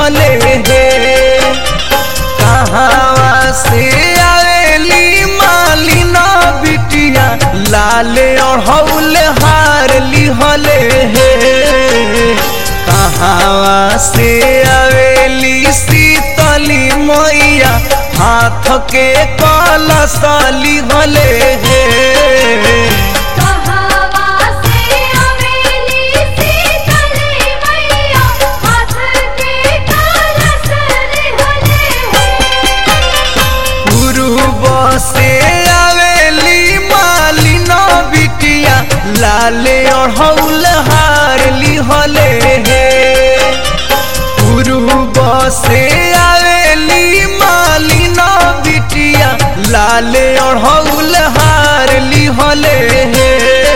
हले हे कहाँ से आवेली मालिना बिटिया लाल अढ़ौल हार लिहले हे कहाँ से आवेली शीतली मैया हाथ के कलश लिहले हे कहावा से अवेली सीतली मैया हाथ के कलश लिहले पूर्व से आवेली मालिना बिटिया लाल अढ़ौल हार लिहले हे पूर्व से आवेली मालिना बिटिया लाल अढ़ौल हार लिहले हे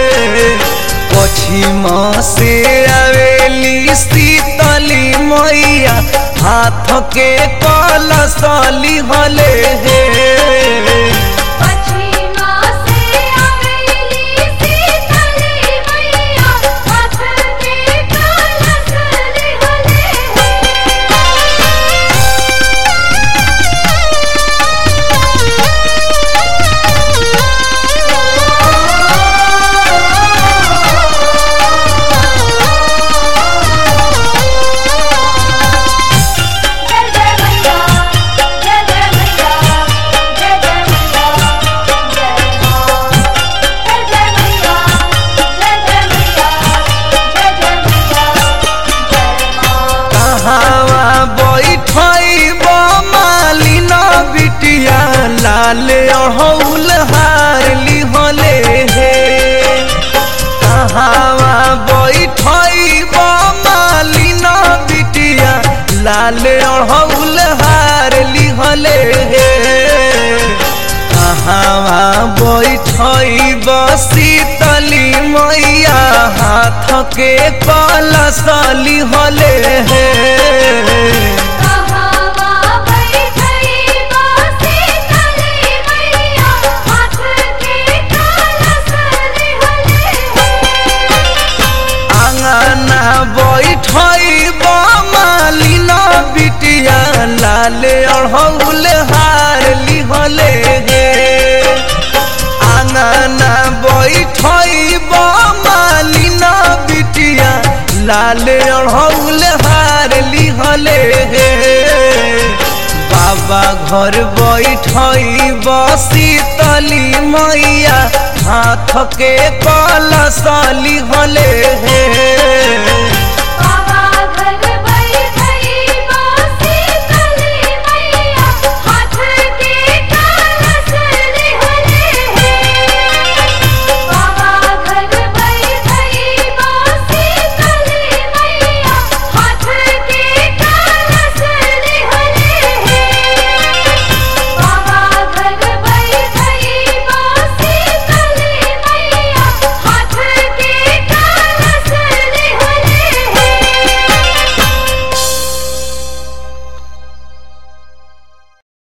पश्चिम से आवेली शीतली मैया हाथ के कलश लिहले हे पश्चिमा से अवेली सीतली मैया हाथ के कलश लिहले जय जय मैया जय जय मैया जय जय मैया जय मां जय जय मैया जय जय मैया जय जय मैया जय मां कहावा बैठब मालिना बिटिया लाल अढ़ौल हार लिहले हे कहावा बैठब मालिना बिटिया लाल अढ़ौल हार लिहले हे कहावा बैठब शीतली मैया हाथ के कलश लिहले हे कहावा बैठई बासी तले मैया हाथ के कलश लिहले आंगना बैठब मालिना बिटिया लाल अढ़ौल हार लिहले हे आंगना बैठब मालिना बिटिया लाल अढ़ौल हार लिहले हे बाबा घर बैठब शीतली मैया हाथ के कलश लिहले हे